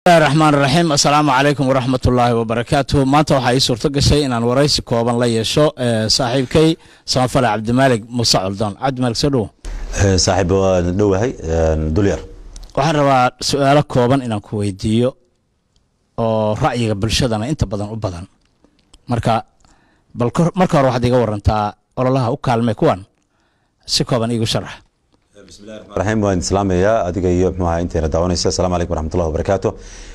raxmaan raxiim assalaamu calaykum waraxmat ullaahi wabarakaatuh maanta waxaa ii suurto gashay inaan waraysi kooban la yeesho saaxiibkay samafale cabdimaalig muuse coldoon cabdimaalig soo dhowo saaxiib waan dhowahay dulyar waxaan rabaa su-aalo kooban inaan ku weydiiyo oo ra'yiga bulshadana inta badan u badan marka bal marka hore waxaad iga warantaa ololaha u kaalmay kuwan si kooban iigu sharax raxiim waan islaamayaa adiga iyo mxuaha intayna daawanaysa assalamu calaykum waraxmatullahi wabarakaatu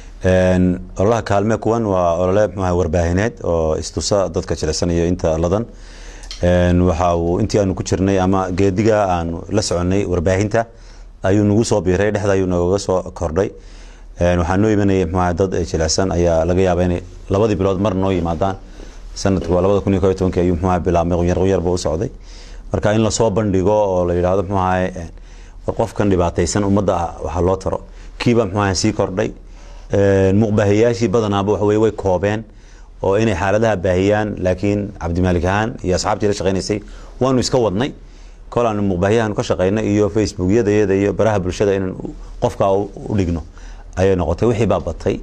ololaha kaalme kuwan waa olole mxuaha warbaahineed oo istusa dadka jilicsanaya inta ladan waxa uu intii aanu ku jirnay ama geediga aanu la soconay warbaahinta ayuu nagu soo biiray dhexda ayuu nagaga soo kordhay waxaa noo imanayay mxuaha dad jilicsan ayaa laga yaaba inay labadii bilood mar noo yimaadaan sanadku waa labada kun iyo kob tobankii ayuu mxuaha bilaabmay qunyar qunyarba u socday marka in lasoo bandhigo oo la yidhahdo mxuaha war qofkan dhibaataysan ummadda waxaa loo taro kiiba mxuaha sii kordhay muqbaahiyaashii badanaaba waxaweye way koobeen oo inay xaaladaha baahiyaan laakiin cabdimaalik ahaan iyo asxaabtii la shaqaynaysay waanu iska wadnay kol aanu muqbaahiyahan ka shaqaynay iyo facebookyadayada iyo baraha bulshada inaan qofka u dhigno ayay noqotay wixii baa batay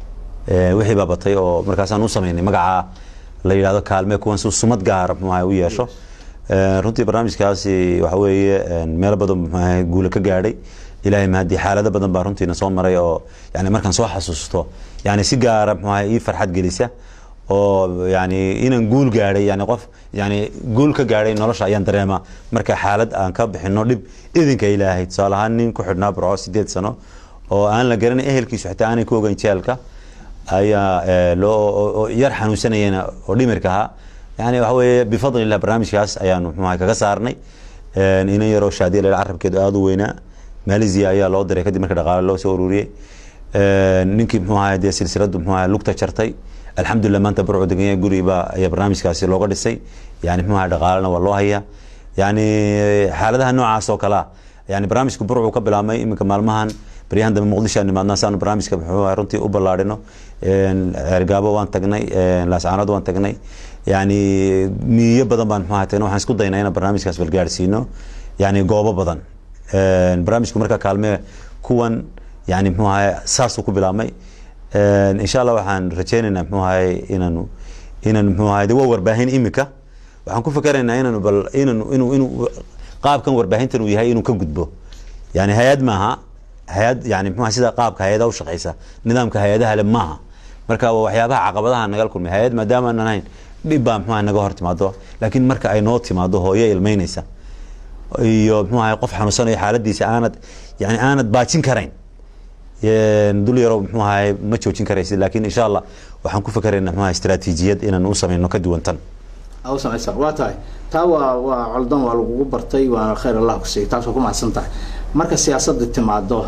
wixii baa batay oo markaasaan u samaynay magacaa la yidhahdo kaalme kuwan si sumad gaara mxuaha u yeesho runtii barnaamijkaasi waxa weeye meelo badan mxuaha guula ka gaadhay ilahay mahadii xaalado badan baa runtiina soo maray oo yani markaan soo xasuusto yani si gaara mxuaha ii farxad gelisa oo yani inaan guul gaadhay yani qof yani guul ka gaadhay nolosha ayaan dareema marka xaalad aan ka bixino dhib idinka ilaahay tusaale ahaan nin ku xidhnaa burco sideed sano oo aan la garanay ehelkiisu xitaa aanay ku ogeyn jeelka ayaa loo yar xanuunsanayena oo dhimirka ahaa yani waxa weeye bifadli illah barnaamijkaas ayaanu mxuaha kaga saarnay inan yaroo shaadiya lel carabkeedu aada u weynaa malaysia ayaa loo diray kadib marka dhaqaale loo soo ururiyey ninkii mxuu ahay dee silsiladu mxuu ahay lugta jartay alxamdulillah maanta burcu deganya guriba ayaa barnaamijkaasi looga dhisay yani mxuu ahay dhaqaalena waa loo hayaa yani xaaladaha noocaas oo kalea yani barnaamijka burcu ka bilaabmay iminka maalmahan baryahan dambe muqdisho aan nimaadna saanu barnaamijka muxuu ahay runtii u ballaadhino ceergaabo waan tagnay laascaanood waan tagnay yani miyo badan baan mxuu ahay tagnay waxaan isku daynaa inaan barnaamijkaas balgaadhsiino yani goobo badan barnaamijku marka kaalme kuwan yani mxuu ahay saasuu ku bilaabmay insha allah waxaan rajeynaynaa mxuu ahay inaanu inaan mxuu ahay de waa warbaahin imika waxaan ku fikeraynaa inaanu bal inanu inuu inuu qaabkan warbaahintan uu yahay inuu ka gudbo yani hay-ad maaha hay-ad yani mxuaha sida qaabka hay-adaha u shaqeysa nidaamka hay-adaha le maaha marka waa waxyaabaha caqabadaha nagal kulmay hay-ad maadaama aan ahayn dhib baa mxuaha naga hor timaado laakiin marka ay noo timaado hooyo ilmeynaysa iyo mxuu ahay qof xanuunsanayo xaaladiisa aanad yani aanad baajin karayn dul yarow mxuu ahay ma joojin karaysid laakiin insha allah waxaan ku fikeraynaa mxu ahay istaraatiijiyad inaan u samayno ka duwan tan u samaysa waa tahay taa waa waa coldan waa lagugu bartay waana khayr allah ku siiyay taas waa ku mahadsan tahay marka siyaasadda timaado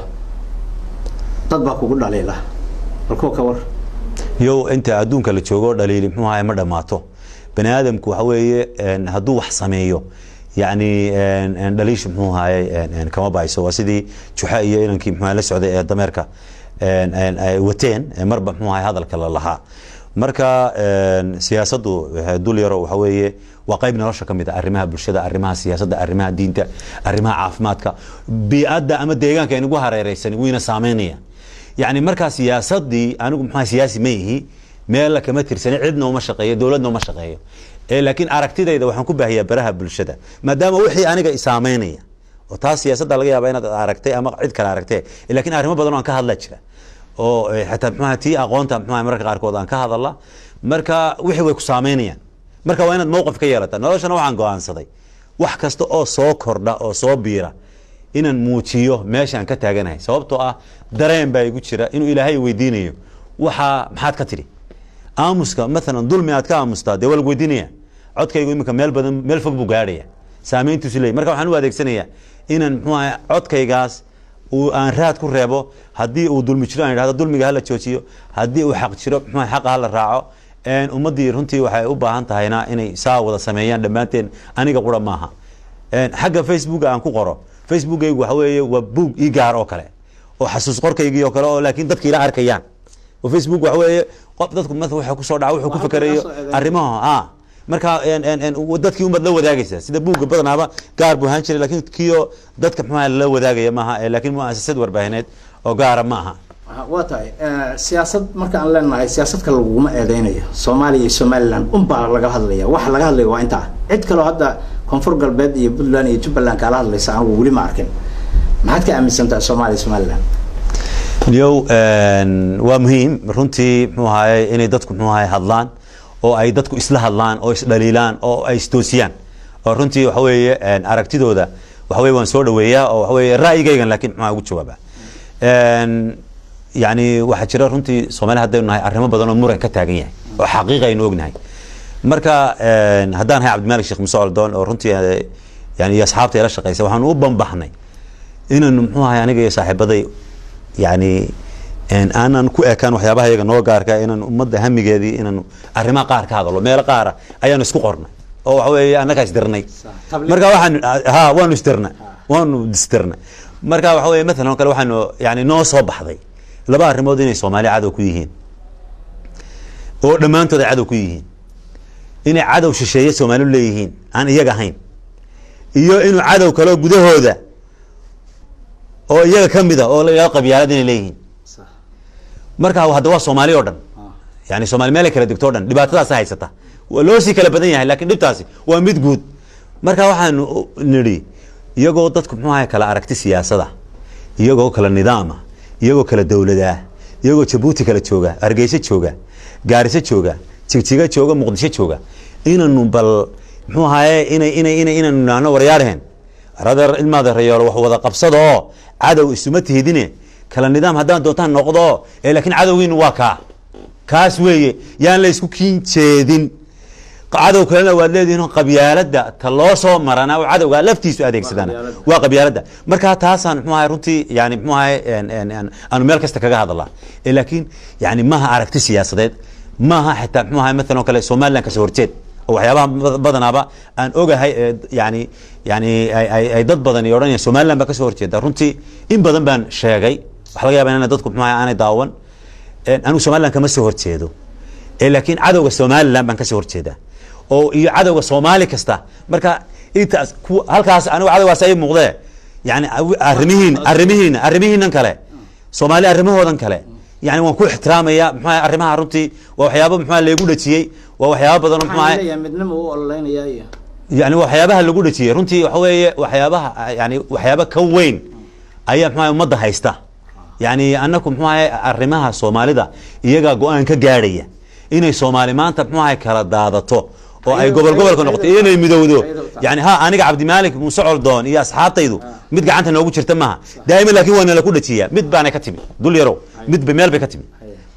dad baa kugu dhaliila bal kuwa ka war yow inta adduunka la joogo dhaliili mxuu ahay ma dhammaato bani aadamku waxa weeye hadduu wax sameeyo yani dhaliisha mxuu ahaye kama bayso waa sidii juxa iyo inankii mxu la socday ee dameerka ay wateen marba mxuu ahay hadalka la lahaa marka siyaasaddu dul yaro waxa weeye waa qayb nolosha ka mid a arrimaha bulshada arrimaha siyaasadda arrimaha diinta arrimaha caafimaadka bii'adda ama deegaanka inagu hareereysan wayna saameynaya yani markaa siyaasadii anigu mxua siyaasi ma ihi meella kama tirsani cidna uma shaqeeyo dowladna uma shaqeeyo laakiin aragtidayda waxaan ku baahiyaa baraha bulshada maadaama wixii aniga isaameynaya oo taas siyaasadda laga yaaba inaad aragtay ama cid kale aragtee lakiin arrimo badan o aan ka hadla jira oo xataa mxuaha tii aqoonta mxuaha mararka qaarkood aan ka hadala marka wixii way ku saameynayaan marka waa inaad mowqif ka yeelata noloshana waxaan go-aansaday wax kasta oo soo kordha oo soo biira inaan muujiyo meeshaan ka taaganahay sababtoo ah dareen baa igu jira inuu ilaahay weydiinayo waxaa maxaad ka tidhi aamuska maalan dulmi aad ka aamustaa dee waa lagu weydiinaya codkaygu iminka meel badan meel fog buu gaadhaya saameyntiisu leey marka waxaan u adeegsanayaa inaan mxuu ahay codkaygaas uu aan raad ku reebo haddii uu dulmi jiro aan idhahdo dulmiga hala joojiyo haddii uu xaq jiro mxuu xaqa hala raaco ummaddii runtii waxay u baahan tahayna inay saa wada sameeyaan dhammaanteen aniga qura maaha xagga facebooka aan ku qoro facebookaygu waxa weeye waa buug ii gaar oo kale oo xasuus qorkaygii oo kale oo laakiin dadka ila arkayaan oo facebook waxa weeye qof dadku ma waxa kusoo dhaca wuxuu ku fikerayo arrimaha marka dadkii umad la wadaagaysa sida buugga badanaaba gaar buu ahaan jiray lakin kiyo dadka mxuaha lala wadaagaya maaha lakin muasasad warbaahineed oo gaara ma aha waa tahay siyaasad marka aan leenahay siyaasadka laguma eedeynayo soomaaliya iyo somaliland unbaa laga hadlaya waxa laga hadlaya waa intaa cid kaleo hadda koonfur galbeed iyo puntland iyo jubbaland kaala hadlaysa anigu weli ma arkin maxaad ka aaminsan tahay soomaaliya iyo somaliland yow waa muhiim runtii muxuu ahaye inay dadku muxuu ahaye hadlaan oo ay dadku isla hadlaan oo isdhaliilaan oo ay istoosiyaan oo runtii waxa weeye aragtidooda waxa weye waan soo dhaweeyaa oo waxa weye ra'yigaygan laakiin muxuu ugu jawaaba yani waxaa jira runtii soomaaliya haddaynu nahay arrimo badan oo muran ka taagan yahay oo xaqiiqa aynu ognahay marka haddaan ahay cabdimalik sheekh muse oldoon oo runtii yani iyo asxaabta ila shaqeysa waxaanu u banbaxnay inaynu muxuu ahay aniga iyo saaxiibaday yani aanan ku ekaan waxyaabaha iyaga noo gaarka inaan ummadda hamigeedii inaan arrimaha qaar ka hadalo meelo qaara ayaanu isku qornay oo waxa weeye annagaa isdirnay marka waxaan ha waanu isdirnay waanu isdirnay marka waxa weye mathalan oo kale waxaanu yani noo soo baxday laba arrimood inay soomaaliya cadow ku yihiin oo dhammaantood ay cadow ku yihiin inay cadow shisheeye soomaaliu leeyihiin aan iyaga ahayn iyo inuu cadow kaleo gudahooda oo iyaga ka mid a oo la yidhahdo qabyaalad inay leeyihiin marka hadda waa soomaali o dhan yani soomali meel ay kala degto o dhan dhibaatadaasa haysata loo sii kala badan yahay lakin dhibtaasi waa mid guud marka waxaanu nidhi iyagoo dadku muxuu ahay kala aragti siyaasada iyagoo kala nidaama iyagoo kala dowladaa iyagoo jabuuti kala jooga hargeysa jooga gaariso jooga jigjiga jooga muqdisho jooga inanu bal muxuu ahaye ina ina ina inanu naano waryaarheen radeer ilmaada rayoolo wax wada qabsada oo cadow isuma tihidine kala nidaam haddaan doontaan noqdo ee laakiin cadowgiinu waa kaa kaas weeye yaan la isku kiin jeedin cadow kalena waad leedihin qabyaalada ta loo soo marana oo cadowga laftiisu adeegsadana waa qabyaalada marka taasaan mxuu ahay runtii yani mxuu ahay aanu meel kasta kaga hadalaa laakiin yani maaha aragti siyaasadeed maaha xitaa mxuu ahay maalan oo kale somaliland kasoo horjeed oo waxyaabaha badanaaba aan ogahay ee yani yani ay dad badan iyo odhanaya somaliland baa kasoo horjeeda runtii in badan baan sheegay waxa laga yaba ina dadku mxuu ahay aanay daawan anigu somaliland kama soo horjeedo laakiin cadowga somaliland baan kasoo horjeedaa oo iyo cadowga soomaali kasta marka intaas halkaas anigu cadowgaas ay muuqdee yani arrimihiin arrimihiin arrimihiinan kale soomaali arrimahoodan kale yani waan ku ixtiraamaya mxua arrimaha runtii waa waxyaaba mxua lagu dhajiyey waa waxyaaba badan oo mxua midnimo u ololeynaya iyo yani waxyaabaha lagu dhajiyey runtii waxa weeye waxyaabaha yani waxyaaba ka weyn ayaa mxua ummadda haysta yani anaku mxuu ahay arrimaha soomaalida iyagaa go-aan ka gaadhaya inay soomaali maanta mxuu ahay kala daadato oo ay gobol gobolka noqoto iyo inay midowdo yani ha aniga cabdimaalik muuse coldoon iyo asxaabtaydu mid gacanta noogu jirta maaha daa'iman laakiin waa nala ku dhajiyaa mid baanay ka timi dul yarow midba meel bay ka timi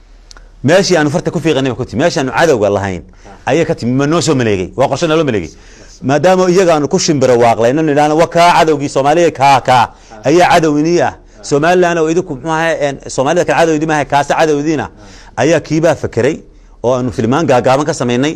meeshii aanu farta ku fiiqanay ba ku timi meeshii aanu cadowga lahayn ayay ka timi ma noo soo maleegay waa qorshe naloo maleegay maadaama iyaga aanu ku shimbiro waaqlayno nidhaahno wa kaa cadowgii soomaaliya kaa kaa ayaa cadow inii ah somaliland oo idinku mxuu ahay soomaalida kale cadow idin maahay kaase cadowdiina ayaa kiibaa fakeray oo aanu filmaan gaagaaban ka samaynay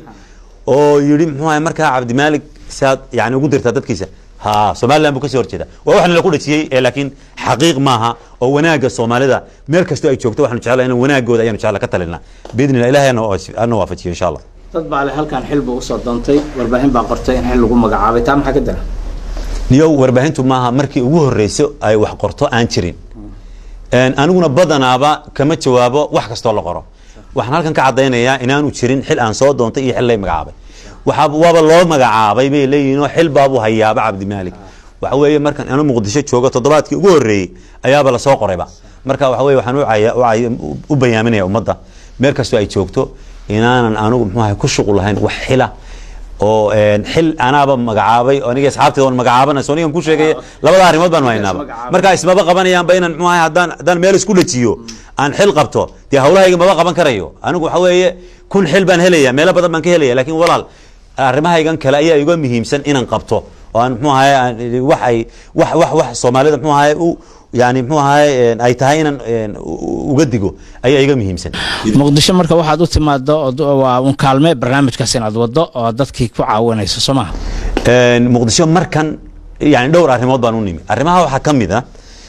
oo yidhi mxuu ahay markaa cabdimaalik saad yani ugu dirtaa dadkiisa ha somaliland buu kasoo horjeeda waa wax nala ku dhajiyey ee laakiin xaqiiq maaha oo wanaagga soomaalida meel kastoo ay joogto waxaanu jeclaa in wanaagooda ayaanu jecla ka talinaa biidnillah ilahay ana waafajiyo insha allah dad baa le halkan xil buu usoo doontay warbaahin baa qortay in xil lagu magacaabay taa maxaa ka dara niyow warbaahintu maaha markii ugu horeyso ay wax qorto aan jirin aniguna badanaaba kama jawaabo wax kastoo la qoro waxaan halkan ka cadaynayaa inaanu jirin xil aan soo doontay iyo xil lay magacaabay waaa waaba loo magacaabay bay leeyihin oo xil baabuu hayaaba cabdimaalik waxa weeye markan anu muqdisho joogo toddobaadkii ugu horreeyey ayaaba lasoo qorayba marka waxa weye waxaan u bayaaminaya ummadda meel kastoo ay joogto inaanan anigu muxuu ahay ku shuqul lahayn wax xila oo xil anaaba magacaabay aniga asxaabteeda on magacaabanayso anigan ku sheegay labada arrimood baanu haynaaba marka ismaba qabanayaanba inaan muxuu ahay haddaan haddaan meel isku dhajiyo aan xil qabto dee hawlahayga maba qaban karayo anigu waxa weeye kun xil baan helaya meelo badan baan ka helaya lakin walaal arrimahaygan kale ayaa iga muhiimsan inaan qabto oo aan mxuu ahay wax ay wax wax wax soomaalida mxuu ahay u yani mxuu ahay ay tahay inaan uga digo ayaa iga muhiimsan muqdisho marka waxaad u timaado waa un kaalme barnaamijkaas inaad wado oo dadkii ku caawinayso soo maha muqdisho markan yani dhowr arrimood baan u nimi arrimaha waxaa ka mid a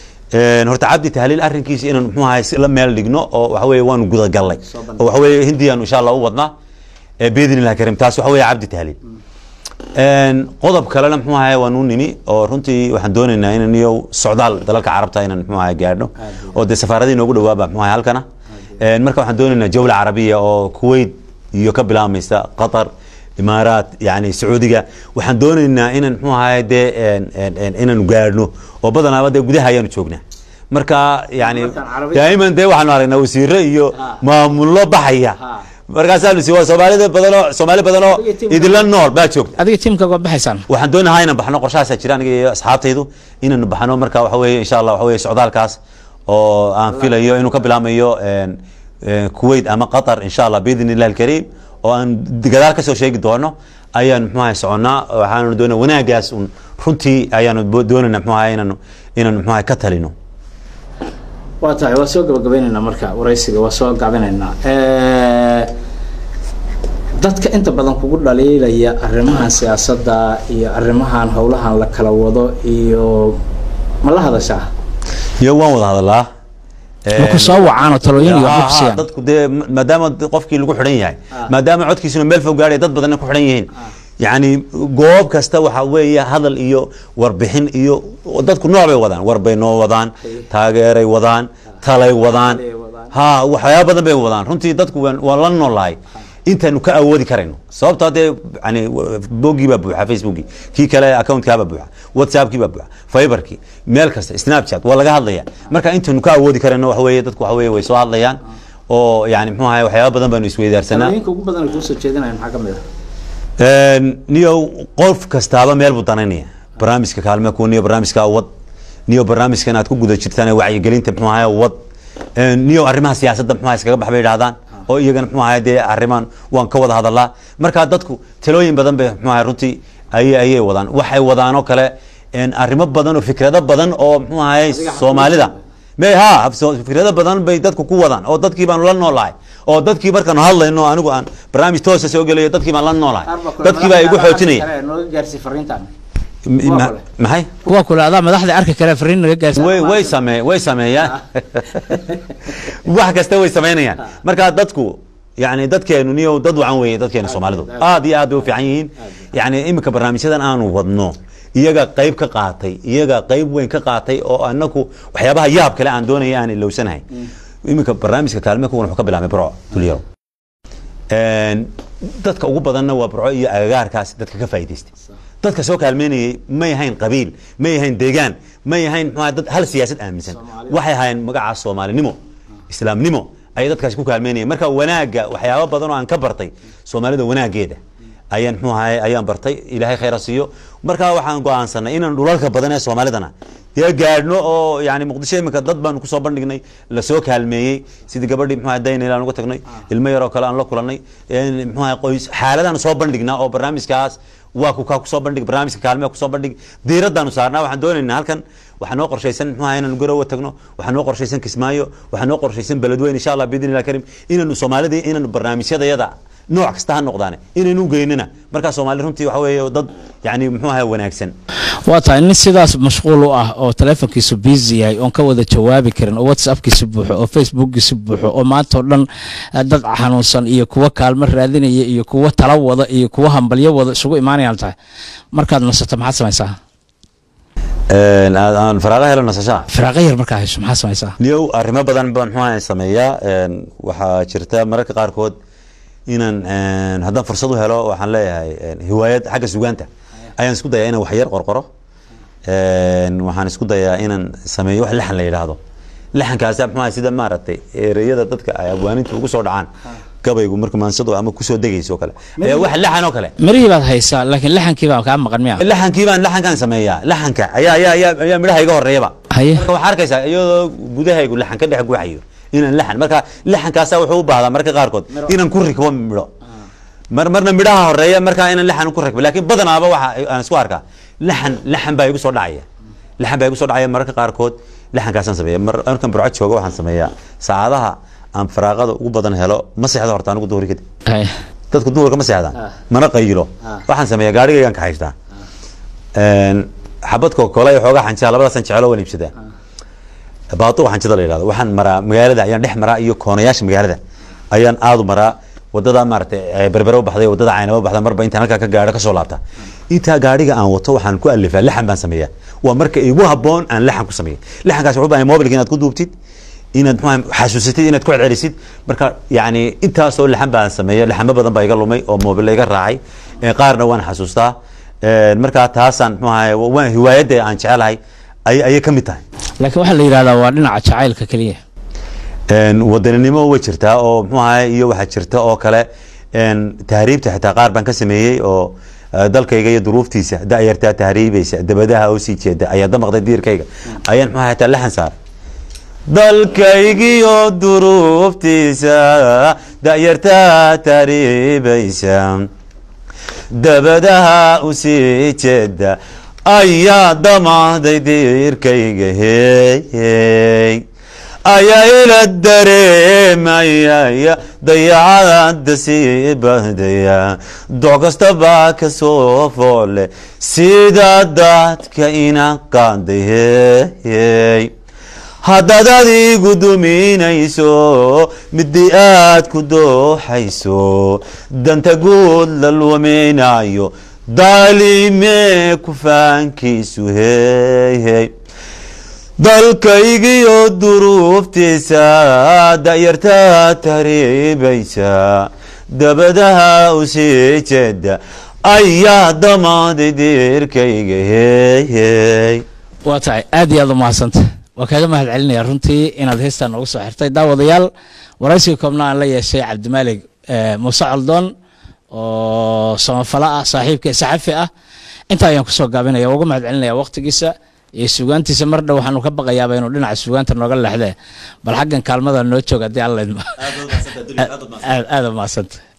horta cabdi tahliil arrinkiisa inaan mxuu ahay la meel dhigno oo waxa weye waanu gudagallay oo waxa weye hindiyaanu insha allah u wadnaa biidn illahi karim taas waxa weye cabdi tahliil Een, qodob kalena muxuu ahay waan u nimi oo runtii waxaan doonaynaa inaan iyo socdaal dalalka carabta inaan muxuu ahay gaadhno oo dee safaaradii noogu dhawaaba muxuu ahay halkana Een, marka waxaan doonaynaa jawla carabiya oo kuwait iyo ka bilaabmaysa qatar imaaraat yani sacuudiga waxaan doonaynaa inaan muxuu ahay dee een, een, een, inaanu gaadhno oo badanaaba dee gudaha ayaanu joognaa marka yani Markaan carabi- daa'iman dee waxaanu aragnaa wasiire iyo Ha. maamullo baxaya Ha. markaasaanu si waa soomaalida badanoo soomaali badanoo Adiga tiimka- idinla nool baa joogta adiga tiimkaaga waa baxaysaan waxaan doonahaa inaan baxno qorshahaasaa jira aniga iyo asxaabtaydu inaanu baxno marka waxa weeye insha allah waxa weeye socdaalkaas oo aan filayo inuu ka bilaamayo een, een, kuwait ama qatar insha allah biidni illahi alkariim oo aan gadaal kasoo sheegi doono ayaan muxuu ahay soconnaa waxaanu doonaa wanaagaas un runtii ayaanu bo- doonaynaa muxuu ahay inaanu inaanu muxuu ahay ka talino waa tahay waa soo gabagabaynaynaa marka waraysiga waa soo gabinaynaa dadka inta badan kugu dhaliilaya arrimahan siyaasadda iyo arrimahan howlahan la kala wado iyo ma la hadashaa iyo waan wada hadalaa ma ku soo wacaan oo talooyin iyo waxba ku Ha, ha, siiyaan dadku dee ma- maadaama d- qofkii lagu xidhan yahay maadaama codkiisuna meel fog gaadhay dad badanna ku xidhan yihiin yacni goob kasta waxa weeye hadal iyo warbixin iyo dadku nooc bay wadaan war bay noo wadaan taageeray wadaan talay wadaan Talay wadaan. ha waxyaaba badan bay wadaan runtii dadku waan waan la noolahay intaanu ka awoodi karayno sababto hadee yani boggii baa buuxa facebookii kii kale accountkaa baa buuxa whatsappkii baa buuxa fiberkii meel kasta snapchat waa laga hadlaya marka intaanu ka awoodi karayno waxa weeye dadku waxa weeye way soo hadlayaan oo yani muxuu ahay waxyaaba badan baanu isweydaarsanaa talooyinka ugu badan ay kuusoo jeedinayan maxaa ka mid ah Een, niyo qof kastaaba meel buu danaynaya barnaamijka kaalme ku niyo barnaamijka wad niyo barnaamijkan aad ku guda jirtaan ee wacyigelinta muxuu ahay wad Een, niyo arrimaha siyaasadda muxuu ahay iskaga bax bay idhahdaan oo iyagana muxuu ahay dee arrimaan waan ka wada hadalaa marka dadku talooyin badan bay muxuu ahay runtii ayay ayay wadaan waxay wadaan oo kale een, arrimo badan oo fikrado badan oo muxuu ahay Adiga soomaalida xafiis me ha so- fikrado badan bay dadku ku wadaan oo dadkii baanu la noolahay oo dadkii markaanu hadlayno anigu aan barnaamij toosa soo gelayo dadkii baan la noolahay dadkii baa igu xoojinaya nooga gaarsiy fariintan M- Waa ma- kale. maxay kuwa kule adaa madaxda arki kale fariin naga gaarsiy way way same way sameeyaan wax kasta way sameynayaan marka dadku yani dadkeenu niyo dad wacan weeye dadkeena soomaalidu aad iyo aad bay u fiican yihiin yani iminka barnaamijyadan aanu wadno iyaga qayb ka qaatay iyaga qayb weyn ka qaatay oo anaku waxyaabaha yaab kale aan doonaya aan ilowsanahay iminka barnaamijka kaalme kuwan wuxuu ka bilaabmay burco dulyaro Een, dadka ugu badanna waa burco iyo agagaarkaas dadka ka faa'iidaystay dadka soo kaalmeynayay may ahayn qabiil may ahayn deegaan may ahayn muxuu ahaa dad hal siyaasad aaminsan Soomaali. waxay ahaayeen magaca soomaalinimo islaamnimo ayay dadkaasi ku kaalmeynayeen marka wanaagga waxyaabo badan oo aan ka bartay soomaalida wanaaggeeda ayaan muxuu ahay ayaan bartay ilaahay khayra siiyo marka waxaan go'aansanay inaan dhulalka badan ee soomaalidana dee gaadhno oo yani muqdisho iminka dad baanu kusoo bandhignay lasoo kaalmeeyey sidii gabadhii muxuu ahay daynayl aan uga tagnay ilmo yaroo kale aan la kulanay een, muxuu ahay qoys xaaladaan soo bandhignaa oo barnaamijkaas waa ku kaa kusoo bandhig barnaamijka kaalmea kusoo bandhig diiradaanu saarnaa waxaan doonaynaa halkan waxaa noo qorshaysan muxuu ahay inaanu garowa tagno waxaa noo qorshaysan kismaayo waxaa noo qorshaysan beledweyn insha allah biidni illah karim inaanu soomaalidii inaanu barnaamijyadayada nooc kasta ha noqdaane inaynu geynina markaa soomaali runtii waxa weeye dad yani muxuu ahay wanaagsan waa tahay nin sidaas mashquul u ah oo telefonkiisu busy yahay oon ka wada jawaabi karin oo whatsappkiisa buuxo oo facebookkiisa buuxo oo maanta oo dhan eh, dad xanuunsan iyo kuwa kaalmo raadinaya iyo kuwa tala wada iyo kuwa hambalyo wada isugu imaanayaan tahay markaad nasato maxaad samaysaa Een, aan aan faraaqa helo nasashaa firaaqo yar markaa hayso maxaad samaysaa niyow arrimo badan baan muxuu ahay sameeyaa Een, waxaa jirta mararka qaarkood inaan een, haddaan fursad u helo waxaan leeyahay een, hiwaayad xagga sugaanta ayaan isku dayaa inaan waxyar qorqoro Een, waxaan isku dayaa inaan sameeyo wax laxan la yidhaahdo laxankaasa muxuu ahay sida maaragtay ereyada dadka ay abwaaninta ugu soo dhacaan gabaygu marka maansadu ama kusoo degayso oo kale ayaa wax laxan oo kale mirihii baad haysaa laakiin laxankii baa kaa maqan miya laxankii baan laxankaan sameeyaa laxanka ayaa ayaa ayaa ayaa midhaha iga horeeyaba haye marka waxaa arkaysaa iyadoo gudahaygu laxan ka dhex guuxayo inaan laxan marka laxankaasa wuxuu u baahdaa marka qaarkood inaan ku rikbo midho mar marna midhaha horeeya markaa inaan laxan ku rikbo laakiin badanaaba waxa aan isku arkaa laxan laxan baa igu soo dhacaya laxan baa igu soo dhacaya mararka qaarkood laxankaasaan sameeya mar markaan burco joogo waxaan sameeyaa saacadaha aan faraaqada ugu badan helo ma seexdo horta anigu duhuri kadib haye dadku duhurka ma seexdaan Ah. mana qayilo Ah. waxaan sameeyaa gaarigaygaan ka haystaa Een, xabad kookole iyo xoogaa xanjaa labadaasan jecelo waan iibsadaa baatuqa xanjada la yidhahdo waxaan maraa magaalada ayaan dhex maraa iyo koonayaasha magaalada ayaan aad u maraa wadada maaragtay berbere u baxday wadada caynaba u baxda marba intaan halkaa ka gaadho kasoo laabta intaa gaadhiga aan wato waxaan ku alifaa lixan baan sameeyaa waa marka igu habboon aan lixan ku sameeya lixankaas wuxuu baahay mobilka inaad ku duubtid inaad muxuu xasuusatid inaad ku celcelisid marka yacni intaasoo lixan baan sameeya lixamo badan baa iga lumay oo mobil iga raacay qaarna waan xasuustaa markaa taasaan muxuu ahay waan hiwaayadda aan jecelahay ay ayay ka mid tahay laakiin waxaa la yidhahdaa waa dhinaca jacaylka keliya wadaninimo way jirtaa oo muxuu ahay iyo waxaa jirta oo kale tahriibta xitaa qaar baan ka sameeyey oo dalkayga iyo duruuftiisa da'yartaa tahriibaysa dabadaha oo sii jeeda ayaa damaqday diirkayga ayaan muxuu ahay xitaa laxan saaray dalkaygiyo duruuftiisa da'yartaa tahriibaysa dabadaha u sii jeeda ayaa damaqday diirkayga hey ayaa ila dareemayaya dayacada sii bahdaya doc kasta baa ka soo foole sida dadka ina qaaday hey haddaad adigu duminayso midii aad ku dooxayso danta guud la luminayo daalimee kufaankiisu hey hey dalkaygiyo duruuftiisa da'yartaa tahriibaysa dabadaha u sii jeeda ayaa damaaday diirkayga hey hey waa tahay aad iyo aad u mahadsanta waa kaaga mahad celinaya runtii inaad heestaan noogu soo xirtay daawadayaal waraysiga koobna aan la yeeshay cabdimaalig muuse coldoon oo samafalo ah saaxiibka saxafi ah intaa ayaan kusoo gaabinaya uga mahad celinaya waqtigiisa iyo sugaantiisa mar dhow waxaanu ka baqayaaba inuu dhinaca sugaanta nooga leexdee bal xaggan kaalmada noo jooga haddii alla idmo aad aad u mahadsanta